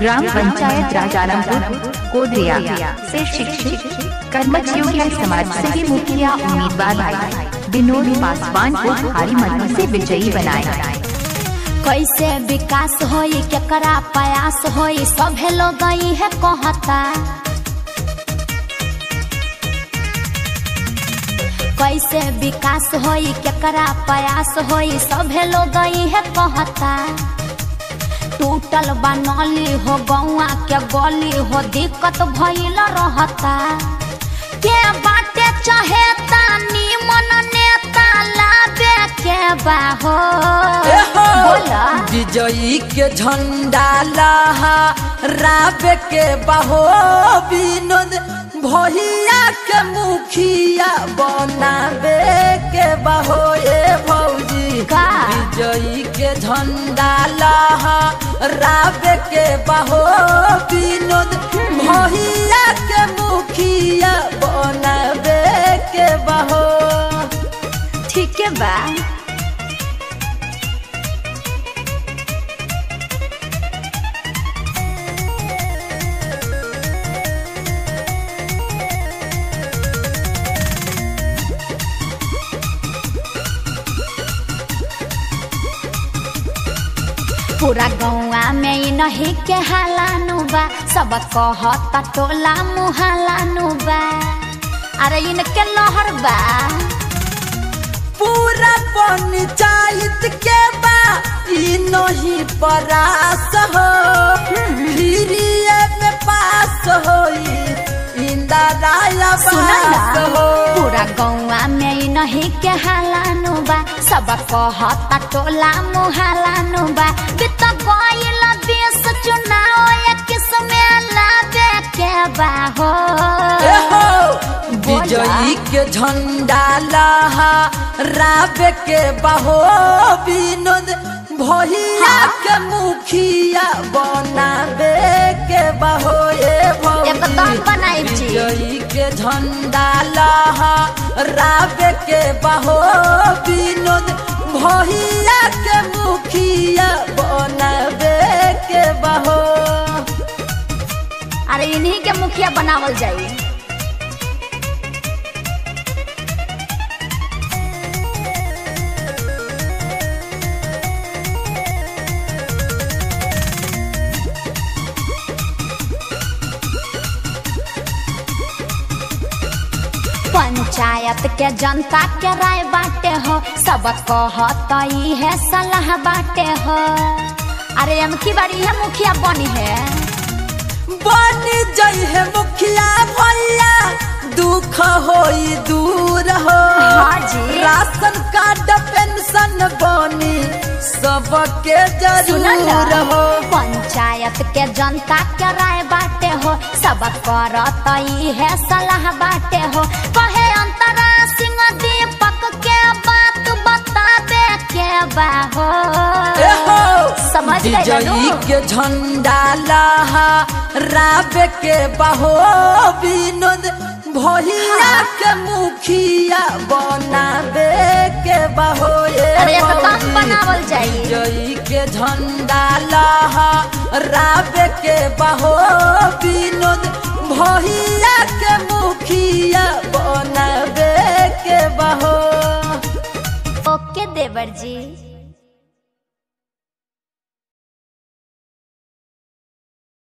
Gram panchayat Rajarampur Kodariya से शिक्षित कर्मठ योग्य समाज सेवी मुखिया उम्मीदवार भाई विनोद पासवान को भारी मतों से विजयी बनाया कैसे विकास होई केकरा प्रयास होई सभे लोग है कहता कैसे विकास होई केकरा प्रयास होई सभे लोग है कहता टूटल बनली हो गौआ के गली हो दिक्कत भइल रहता के बाटे चहेता निमन नेता लाबे के बा हो बोला विजयी के झंडा लहा राबे के बहो विनोद भैया के मुखिया बनाबे के बहो ए भौजी का? विजयी के झंडा लहा राबे के बहो विनोद भैया के मुखिया बनाबे के बहो ठीक है बा पूरा गौआ में इ नहीं के हालानु बा सब कहता टोला मुहालानु बा अरे इनके लहर बा पूरा पंचायत के बा ई नहीं परास हो फिरिए में पास होई इंदिरा सुना आवास ना हो पूरा गौआ में इ नहीं के हालानु बा सब कहता टोला मुहालानु बा बित गइल देश चुनाव एक में लागे के बा हो ए हो, विजयी के झंडा लहा राबे के बहो विनोद भैया के मुखिया बनाबे के बहो ए भौजी एकदम बनाई छी। विजयी के झंडा लहा राबे के बहो विनोद भैया के मुखिया बनाबे के बहो अरे इन्हीं के मुखिया बनावल जाई पंचायत के जनता के राय बाटे हो सब कहत ई है सलाह बाटे हो अरे अमकी बारी है मुखिया बनी है बन जई है मुखिया भैया दुख होई दूर हो हाँ जी। राशन कार्ड पेंशन बनी सबके सुना जरूर ना, हो पंचायत के जनता के राय बाटे हो सब करत ई है सलाह बाटे हो कहे अंतरा सिंह दीपक के बात बताबे के बा हो ए हो, समझ गए विजयी नु? के झंडा लहा राबे के बहो विनोद भैया के मुखिया बनाबे के बहो ए अरे एकदम भौजी। बनावल जाई विजयी के झंडा लहा राबे के बहो विनोद भैया के मुखिया बनाबे के बहो ओके देवर जी